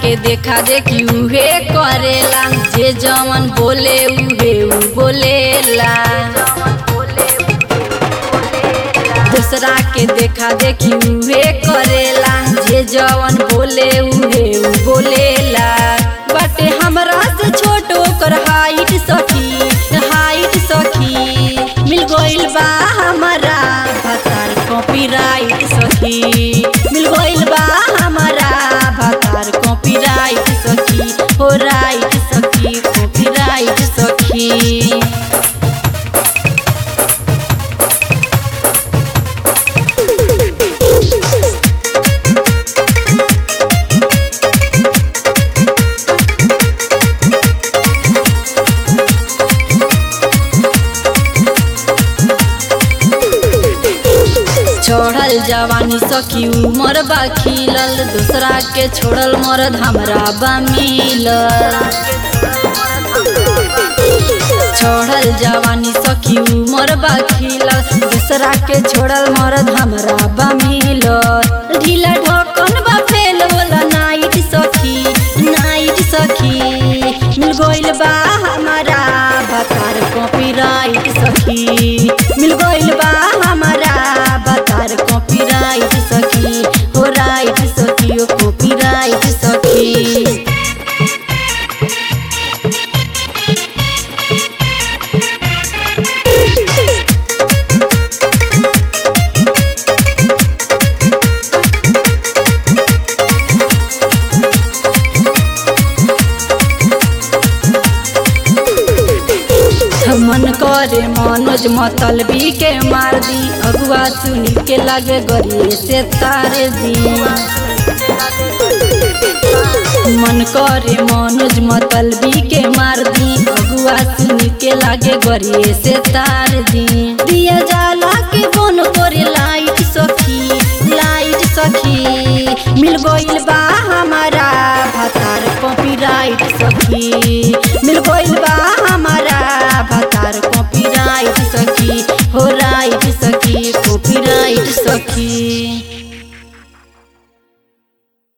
के देखा देखी उहे करेला जे जवन बोले उहे उ बोलेला दूसरा के देखा देखी उहे करेला जे जवन बोले उहे उ बोलेला बाटे हमरा से छोट ओकर हाइट सखी हाइट सखी मिल गइल बा हमारा भतार कॉपीराइट सखी मिल गइल बा हमारा भतार कॉपीराइट सखी हो राइट सखी कॉपीराइट सखी छोड़ल जवानी सखी उमर बा खिलल दूसरा के छोड़ल मरद हमरा बा मिलल छोड़ल जवानी सखी उमर बा खिलल दूसरा के छोड़ल मरद हमरा बा मिलल ढीला ढकन बा फेल होला नाइट सखी नाइट सखी मिल गइल बा हमारा भतार कॉपीराइट सखी मिल गइल बा हमारा भतार कॉपीराइट सखी हो राइट सखी ओ कॉपीराइट सखी मन करे मनोज मतलबी के मार दी अगुआ सुनी के लगे गरिए से तारे दी मन करे मनोज मतलबी के मार दी अगुआ सुनी के लागे गरिए से तार दी दिया जाला के बन करे लाइट सखी लाइट सखी मिल गइल बा हमारा भतार कॉपीराइट सखी मिल गइल बा हमारा भतार कॉपीराइट सखी हो राइट सखी कॉपीराइट सखी